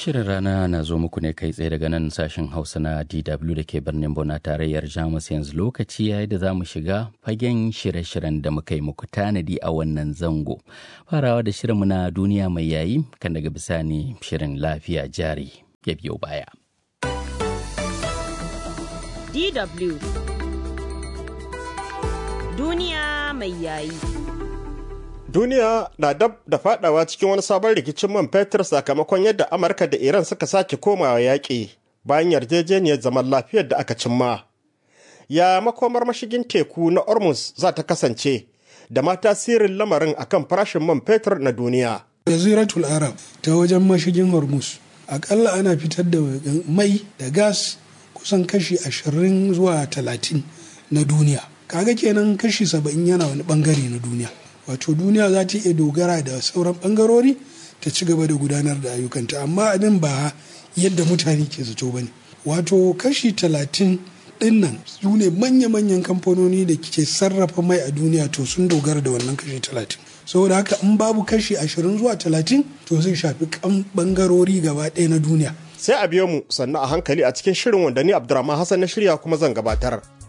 Shirin rana na zo muku ne kai tsaye daga nan sashen Hausa na DW da ke birnin Bona tarayyar Jamus yanzu lokaci yayi da za mu shiga fagen shirye-shiryen da muka yi muku tanadi a wannan zango. Farawa da shirinmu na duniya mai yayi kan daga bisani shirin lafiya jari ya biyo baya. DW Duniya mai yayi. Duniya na dab da fadawa cikin wani sabon rikicin man fetur sakamakon yadda Amurka da Iran suka sake komawa yaƙi bayan yarjejeniyar zaman lafiyar da aka cimma. Ya makomar mashigin teku na Ormuz za ta kasance da ma tasirin lamarin akan farashin man fetur na duniya. Jaziratul Arab ta wajen mashigin Hormuz akalla ana fitar da mai da gas kusan kashi ashirin zuwa talatin na duniya. Kaga kenan kashi saba'in yana wani bangare na duniya. wato duniya za ta iya dogara da sauran bangarori ta ci gaba da gudanar da ayyukanta amma abin ba yadda mutane ke zato ba ne wato kashi talatin dinnan su ne manya-manyan kamfanoni da ke sarrafa mai a duniya to sun dogara da wannan kashi talatin saboda haka in babu kashi ashirin zuwa talatin to zai shafi kan bangarori gaba ɗaya na duniya Sai a biyo mu sannan a hankali a cikin shirin wanda ni Abdurrahman Hassan na shirya kuma zan gabatar.